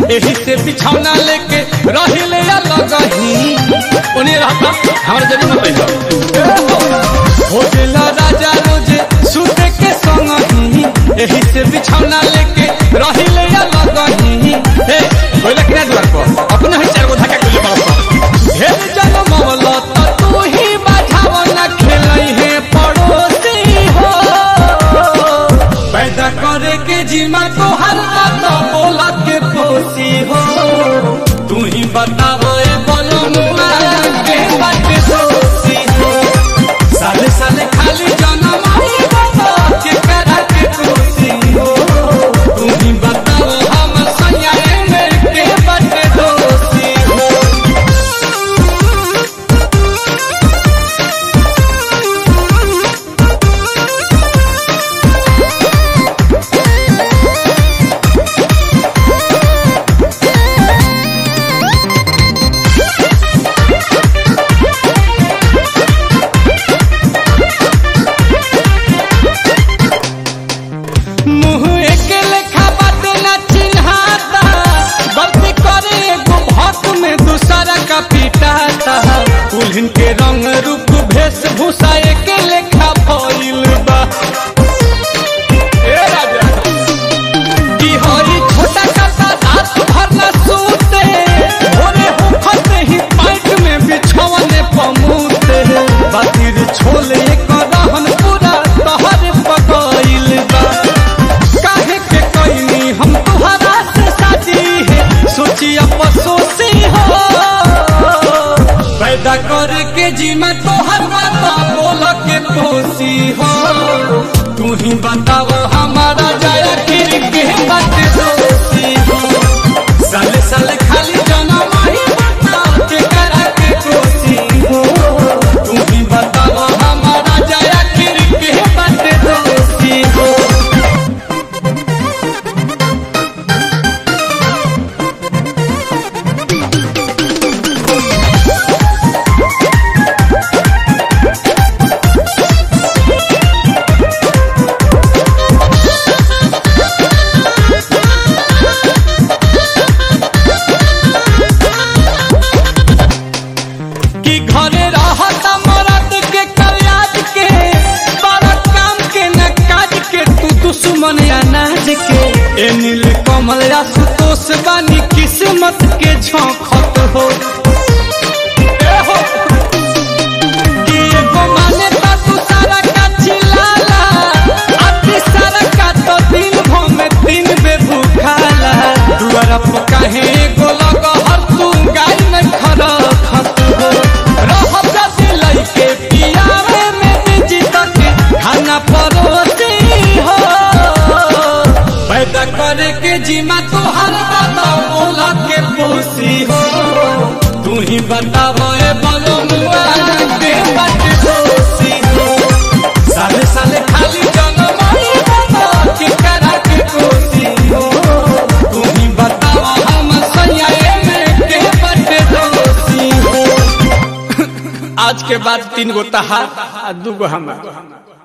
एही से बिछौना लेके रहिले अलग ही उन्हें रहता हमारे जरी में बैठो हो गेला राजा रोजे सुते के संग ही एही से बिछौना लेके रहिले अलग ही हे कोई लखना द्वार पर अपने ही चार गो धक्का कोई पड़ता ढेर जन मवला त तू ही बाझाव न खेलई है पड़ोसी हो पैदा करे के जिम्मा तो हर बात बोला के पोसी हो तू ही बताओ ए बोलो मुआ के बात दोषी हो साले साले खाली जनम आई बाबा के करा के दोषी हो तू ही बताओ हम सयाए में के बात दोषी हो मुँह एक लेखा बात न चिन्हाता गलती करे एगो भक्त में दूसरा का पिटाता उल्हन के रंग रूप वेशभूषा एक लेखा भइल बा ए राजा की हरी छोटा काता रात भर न सूते भोरे होखते ही पाइट में बिछौने पमूते बातिर छोले एक रहन पूरा तहर पकइल बा काहे के कोइनी हम तुहरा से शादी है सोची अफसोसी हो पैदा करे के जीमा तोहर बात बोल के पोसी हो तू ही बताव हमारा जाया फिर के बात दोषी हो साले साले खाली जनम ही बता के करा के कोसी हो तू ही बताव हमारा जाया फिर के बात दोषी हो कि घरे रहता मरद के कल्याज के बड़ा काम के न काज के तू दुश्मन अनाज के ए नील कमल या सुतोष बानी किस्मत के झोंकत हो ए हो कि एगो माने ता तू सारा का चिल्लाला आ तीसरा का तो दिन भर में तीन बे भूखाला दुआरा पर काहे एगो लग हर तू गाय में खड़ा खत हो रहब जदी लइके पियावे में निजी तक खाना परोसी हो पैदा करे के जिम्मा तो हर बात बोला के पोसी हो तू ही बताओ ए बोलो मुआ के बात दोषी हो साले साले खाली जनम आई बाबा के करा के कोसी हो तू ही बताओ हम सयाए में के बात दोषी हो आज के बाद तीन गो तहार आ दू गो हमार